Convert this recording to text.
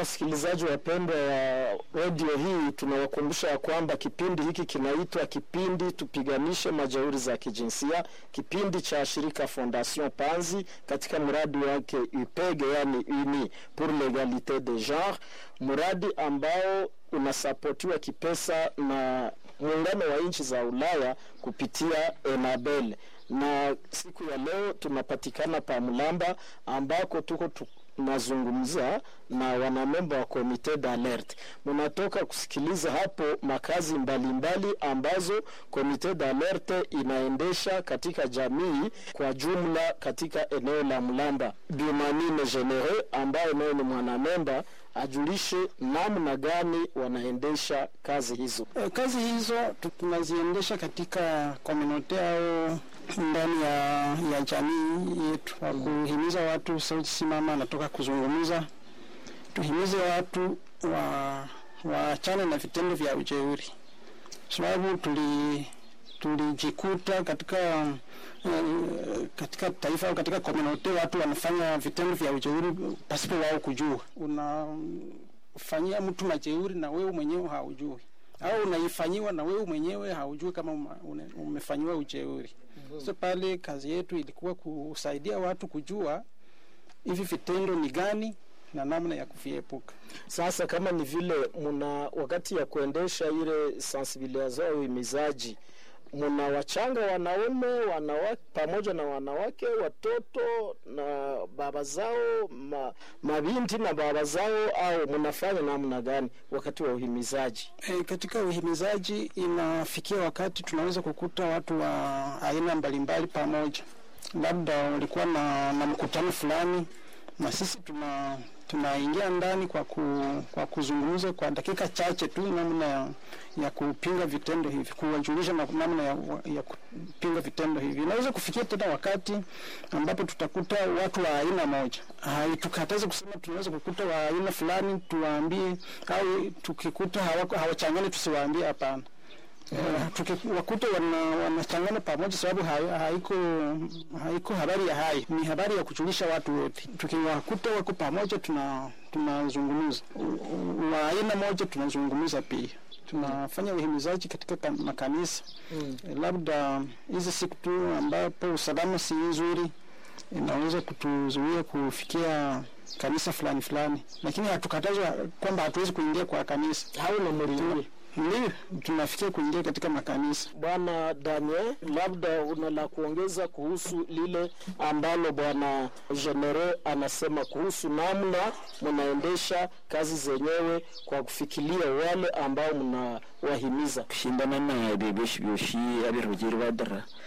wasikilizaji wapendwa wa redio hii, tunawakumbusha ya kwamba kipindi hiki kinaitwa kipindi tupiganishe majeuri za kijinsia, kipindi cha shirika Fondation Panzi katika mradi wake UPEG, yani Uni pour l'egalite de genre, mradi ambao unasapotiwa kipesa na muungano wa nchi za Ulaya kupitia Enabel na siku ya leo tunapatikana pa Mlamba ambako tuko tunazungumza na wanamemba wa komite d'alerte. Mnatoka kusikiliza hapo makazi mbalimbali mbali ambazo komite d'alerte inaendesha katika jamii kwa jumla katika eneo la Mlamba. Bimanine Genere ambaye naye ni mwanamemba ajulishe namna gani wanaendesha kazi hizo. E, kazi hizo tunaziendesha katika komunote au ndani ya, ya jamii yetu kwa kuhimiza watu sauti simama natoka kuzungumza, tuhimize watu wa waachane na vitendo vya ujeuri, sababu tuli tulijikuta katika uh, katika taifa au katika komunote watu wanafanya vitendo vya ujeuri pasipo wao kujua. Unafanyia mtu majeuri na wewe mwenyewe haujui au unaifanyiwa na wewe mwenyewe haujui kama umefanyiwa ujeuri. Mm -hmm. So pale kazi yetu ilikuwa kusaidia watu kujua hivi vitendo ni gani na namna ya kuviepuka. Sasa kama ni vile muna wakati ya kuendesha ile sensibilisation au imizaji muna wachanga wanaume wanawake pamoja na wanawake watoto na baba zao ma, mabinti na baba zao au mnafanya namna gani wakati wa uhimizaji? E, katika uhimizaji inafikia wakati tunaweza kukuta watu wa aina mbalimbali pamoja, labda walikuwa na, na mkutano fulani na sisi tuna tunaingia ndani kwa, ku, kwa kuzungumza kwa dakika chache tu namna ya, ya kupinga vitendo hivi, kuwajulisha namna ya, ya kupinga vitendo hivi. Inaweza kufikia tena wakati ambapo tutakuta watu wa aina moja, haitukataze kusema tunaweza kukuta wa aina fulani tuwaambie, au tukikuta hawachangani tusiwaambie, hapana. Uh, tukiwakuta wanachangana wana pamoja, sababu haiko haiko habari ya hai, ni habari ya kujulisha watu wote. Tukiwakuta wako pamoja, tuna tunazungumza wa aina moja, tunazungumza pia tunafanya uhimizaji katika makanisa mm. E, labda hizi siku tu ambapo usalama si nzuri, inaweza kutuzuia kufikia kanisa fulani fulani, lakini hatukatazwa kwamba hatuwezi kuingia kwa kanisa au na mlingiri ndio tunafikia kuingia katika makanisa. Bwana Daniel, labda una la kuongeza kuhusu lile ambalo bwana Genere anasema kuhusu namna mnaendesha kazi zenyewe kwa kufikiria wale ambao mnawahimiza kushindana na bebesha byoshi abirugiri badara